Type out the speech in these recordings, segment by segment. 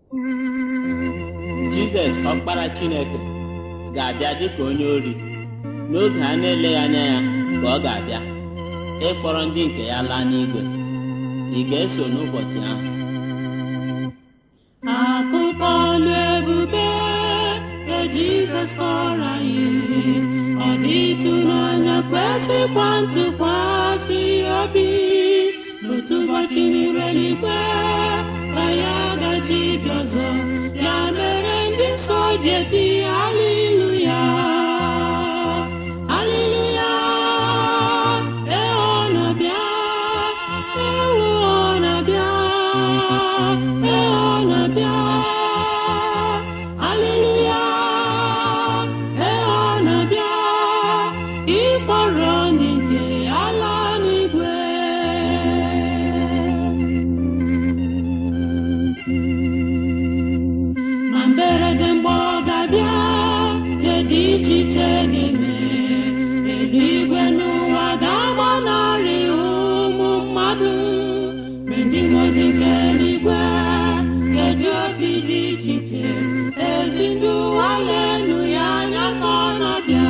Jizọs ọkpara Chineke ga-abịa dịka onye ori n'oge a na-eleghị anya ya ka ọ ga-abịa ịkpọrọ ndị nke ya laa n'igwe ị ga-eso n'ụbọchị ahụ Akụkọ ọlụ ebube nke Jizọs kọrọ anyị ọ dị ịtụnanya kwesịkwa ntụkwasị obi otu ụbọchị n'ire n'igwe ka ya gaji bịa ọzọ ya mere ndị nsọ ji eti haleluya haleluya ee ọ na-abịa ewu ọ na-abịa ee ọ na-abịa haleluya ee ọ na-abịa ịkpọrọ ndị nke ala n'igwe na mberede mgbe ọ ga-abịa ihe dị iche iche ga-eme eluigwe n'ụwa ga-agbanarị ụmụ mmadụ mgbe ndị nwozi nke eluigwe ga-eji obi dị iche iche ezi ndị ụwa lenu ya anya ka ọ na-abịa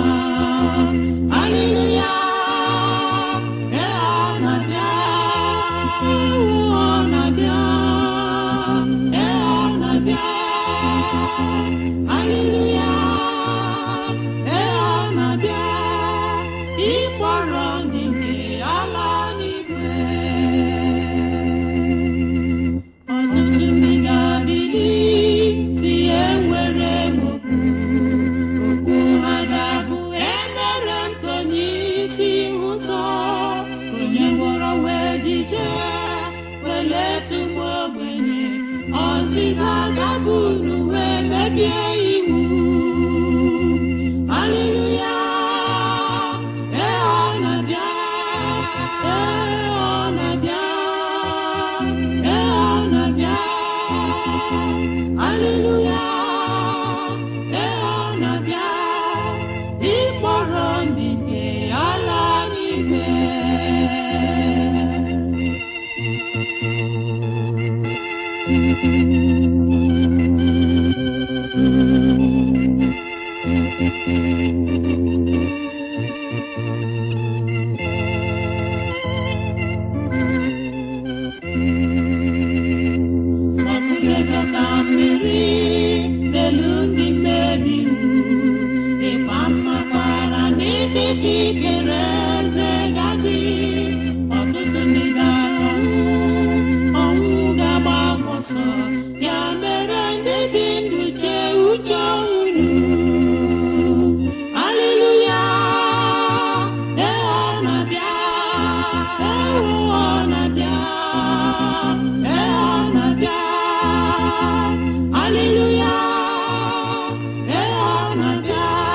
haleluya ee ọ na-abịa ewu ọ na-abịa ee ọ na-abịa haleluya ee ọ na-abịa ịkpọrọ ndị nke ala n'igwe ọtụtụ ndị ga-abili si enwere m okwu okwu ha ga-abụ emere m ka onye isi ụzọ onye gwọrọ wee jije weletu m ogbenye ọzịza ga-abụ n'uwe mebie iwu haleluya ee ọ na-abịa ee ọ na-abịa ee ọ na-abịa haleluya ee ọ na-abịa ịkpọrọ ndị nke ala n'igwe ọkụzọta mmiri n'elu ndị mmebi iwu ịkpa mmakwara n'etiti ikere eze gadị ọtụtụ ndị ga-anwụ ọnwụ ga-agba ọsọ ya mere ndị dị ndụ chee uche unu haleluya ee ọ na-abịa ewu ọ na-abịa ee ọ na-abịa haleluya ee ọ na-abịa